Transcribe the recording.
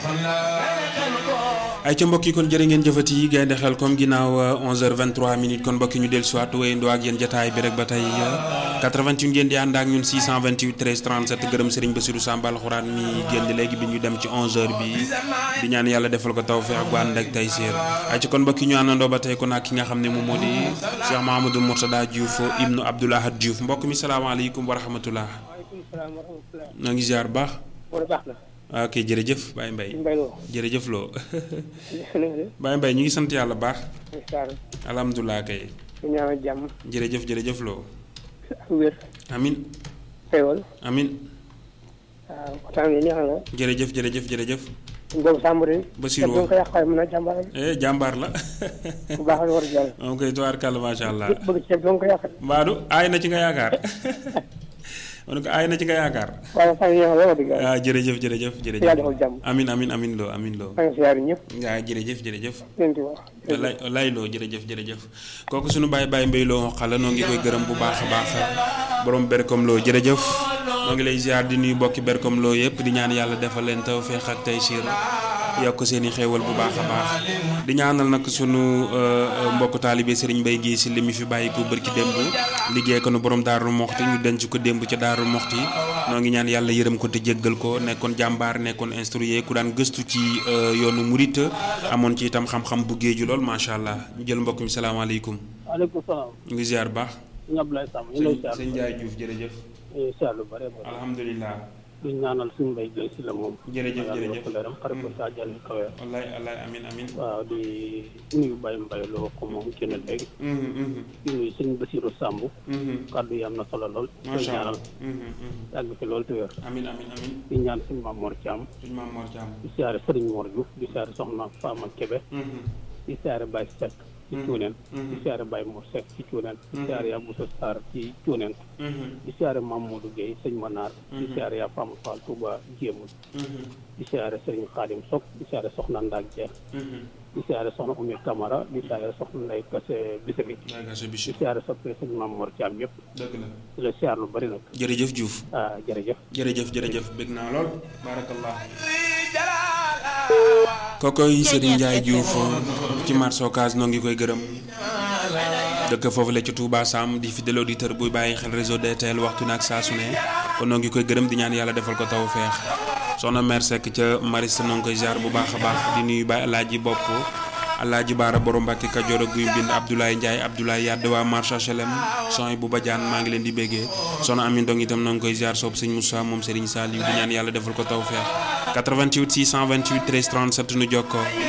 ay ca mbokk yi kon jërë ngeen jëfati yi gaynde xel comme ginnaaw 11h23 minutes kon mbokki ñu dellu si waat wéyandoo ak yéen jataay bi rek ba tey 88 ngeen di ànd ak ñun 628 13 37 gërëm Serigne Bassirou Samba alxuraan mi génn léegi bi ñu dem ci 11h bi di ñaan yàlla defal ko tawfeex gu ànd ak taysiir ay ca kon mbokki ñu àndandoo ba tey kon ak ki nga xam ne moom moo di Cheikh Mahamadou Mourtada Diouf ibnu Abdoul Ahad Diouf mbokk mi salaamaaleykum wa rahmatullah noo ngi ziar baax ok jërëjëf Baye Mbaye jërëjëf loo Baye Mbaye ñu ngi sant yàlla baax alhamdulilah kay ñaanal jàmm jërëjëf jërëjëf loo ak wér amin xéewal amin waaw waxtaan bi neex na jërëjëf jërëjëf jërëjëf boobu sàmbari Basirou ko yàq waaye mën a jàmbaar eh jàmbaar la bu baax la war a jàll moom koy tubaarkàlla macha allah bëgg ceeb doo ko yàq mbaadu aay na ci nga yaakaar ma ne ko aay na ci nga yaakaar waaye waxtaan bi neex na la wax dëgg yàlla ah jërëjëf jërëjëf jërëjëf yàlla defal jàmm amin amin amin loo amin loo maa ngi siyaar ñëpp waaw jërëjëf jërëjëf leen di wax lay lay loo jërëjëf jërëjëf kooku suñu baay baay mbay loo xala noo ngi koy gërëm bu baax a baax borom berkom loo jërëjëf noo ngi lay ziar di nuyu bokki berkom loo yëpp di ñaan yàlla defal leen tawfeex ak taysiir yokk seen i xéewal bu baax a baax di ñaanal nag sunu mbokk taalibe Serigne Mbaye gi si li mu fi bàyyi ko bërki démb liggéey ko nu borom Daaru Moxti ñu denc ko démb ca Daaru Moxti noo ngi ñaan yàlla yërëm ko te jéggal ko nekkoon jàmbaar nekkoon instrué ku daan gëstu ci yoonu murit amoon ci itam xam-xam bu géeju lool macha allah ñu jël mbokk mi salaamaaleykum. waaleykum salaam ñu ngi ziar baax. sëñ Abdoulaye Samb ñu lay ziar sëñ Ndiaye Diouf jërëjëf. ziar lu bare bare alhamdulilah. duñ ñaanal suñu mbay gay si la moom jërëjëf jërëjëf leeram xare ko sa jàll kawe wallaay wallaay amin amin waaw di nuyu Baye Mbaye loo ko moom kenn léegi di nuyu sëñ Bassirou Samb kàddu yi am na solo lool koy macha ñaanal allah. yàgg fi lool te wér amin amin amin di ñaan suñu maam Mor Thiam suñu maam Mor Thiam. di siyaare Sëriñ Mor Diouf di siyaare Soxna Fama Kébé di siyaare Baye Seck ci Cuuneen di siyaare Baye Mor Seck ci Cuuneen di siyaare yaa Boussa Sarr ci Cuuneen di siyaare Mamadou Gueye sëñ Manar di siyaare yaa Fama Fall Touba Jéemul di siyaare Sëriñ Xaadim Sok di siyaare Soxna Ndaak Jeex di siyaare Soxna Oumy Camara di siyaare Soxna Ndey Kase Bisiri daa gaa sa di bichir siyaare soppee sëñ Maam Mor Thiam yëpp dëgg la. di la siyaar lu bari nag jërëjëf Diouf. ah jërëjëf jërëjëf jërëjëf bëgg naa lool barakallah kookoy Serigne Ndiaye Diouf ci marché Ocass noo ngi koy gërëm dëkk foofu la ci Touba Sam di fidèle auditeur buy bàyyi xel réseau DTL waxtu nag saa su ne kon noo ngi koy gërëm di ñaan yàlla defal ko taw feex soxna mère Seck ca Mariste noo ngi koy ziar bu baax a baax di nuyu Baye Alaaji bopp Alaaji Baara borom Mbàkke Kajoor ak guy bind Abdoulaye Ndiaye Abdoulaye Yadd waa marché HLM son bu bajaan maa ngi leen di béggee soxna Amin Dong itam noo ngi koy ziar soob sëñ Moussa moom Serigne Saliou di ñaan yàlla defal ko taw feex 88 628 13 37 nu jokkoo